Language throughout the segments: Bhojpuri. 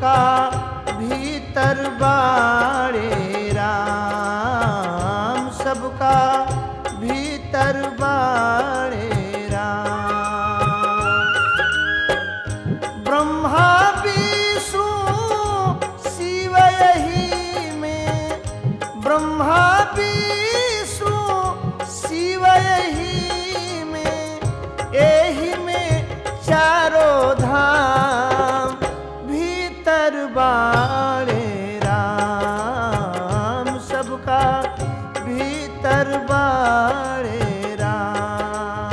सबका भीतर बाड़े राम सबका भीतर बाड़े राम ब्रह्मा विष्णु शिव यही में ब्रह्मा विष्णु शिव यही में एही में चारों धाम भीतर बाड़े राम सबका भीतर बाड़े राम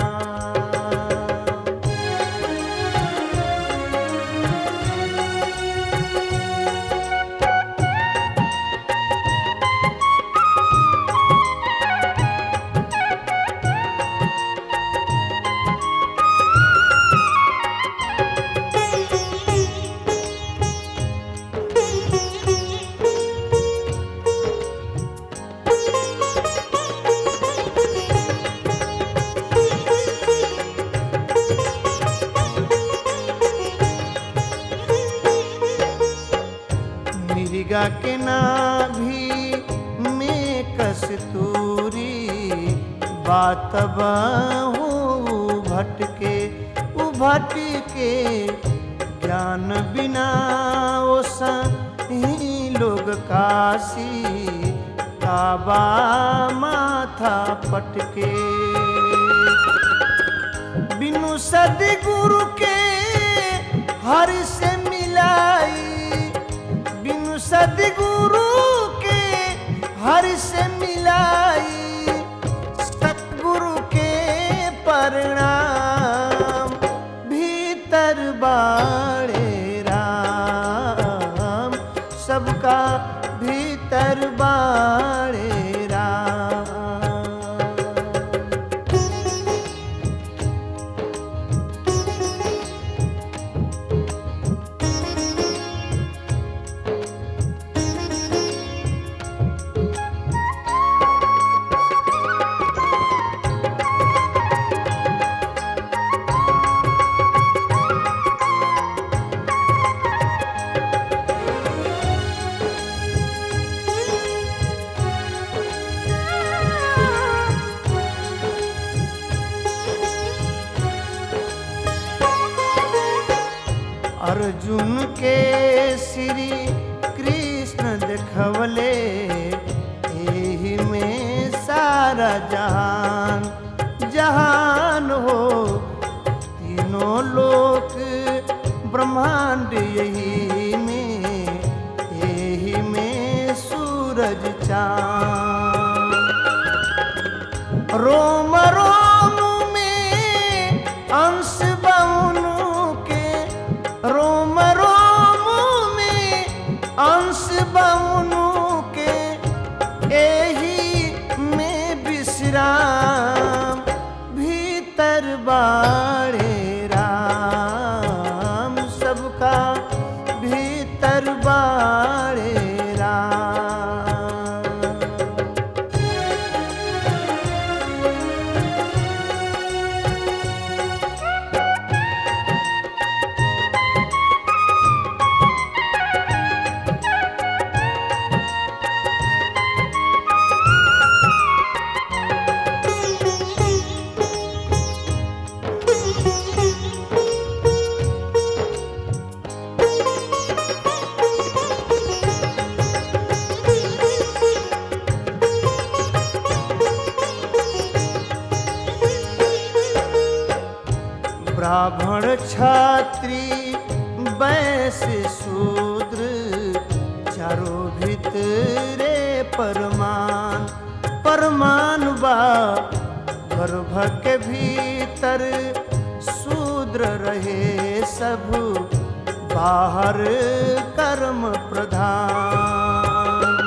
मिर्गा के नाभि में कस्तूरी बात बहू भटके उभटके ज्ञान बिना ओ ही लोग काशी काबा माथा पटके बिनु सदगुरु के हर से मिलाई बिनु सदगुरु के हर से मिलाई सतगुरु के परिणाम भीतर बाड़े राम सबका भीतर बाड़े राम अर्जुन के श्री कृष्ण देखवले एही में सारा जहान जहान हो तीनों लोक ब्रह्मांड यही में यही में सूरज चांद रोम रोम में अंश बउनु के रोम रोम में अंश बउनु के एही में विश्राम भीतर बाड़े राम सबका भीतर बाड़े राम ब्राह्मण छात्री वैश्य शूद्र चारों भितरे परमान परमान बा गर्भ के भीतर शूद्र रहे सब बाहर कर्म प्रधान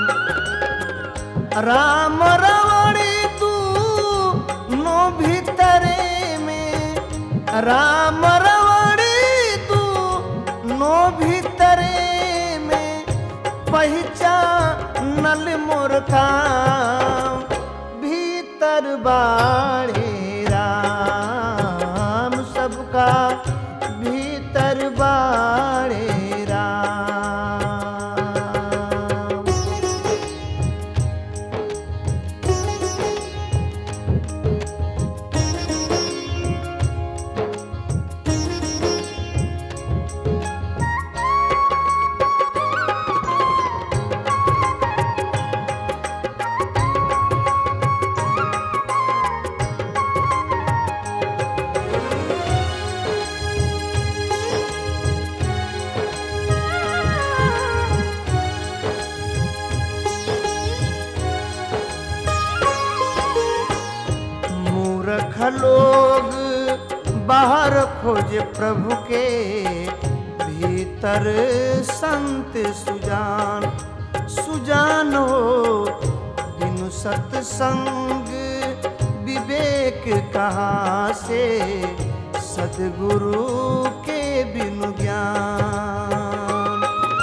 राम रावणी तू नो भीतरे में राम रावणी तू नो भीतरे में पहचानल मोर काम भीतर बाड़े राम सबका भीतर बाड़े राम बाहर खोज प्रभु के भीतर संत सुजान सुजान हो बिनु सत्संग विवेक कहाँ से सदगुरु के बिनु ज्ञान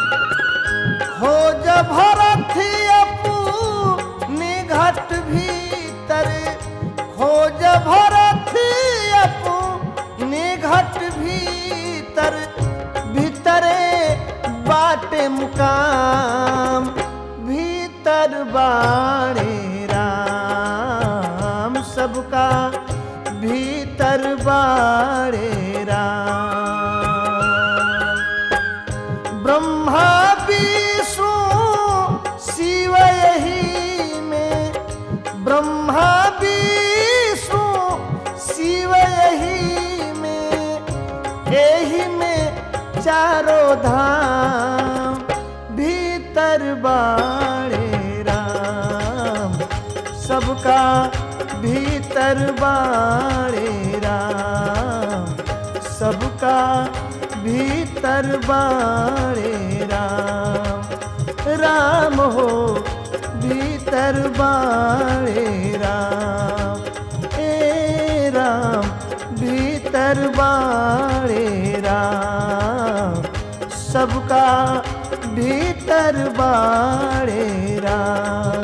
खोज भरत अपने घट भीतर खोज भरत अपने घट भीतर भीतरे बाटे मुकाम भीतर बाणे राम सबका भीतर बाणे राम ब्रह्मा विष्णु शिव यही में ब्रह्मा विष्णु शिव यही में यही में चारों धाम भीतर बाणे राम सबका भीतर बाणे राम सबका भीतर बाणे राम राम हो भीतर बाणे राम ए राम भीतर बाणे राम सबका भीतर बाणे राम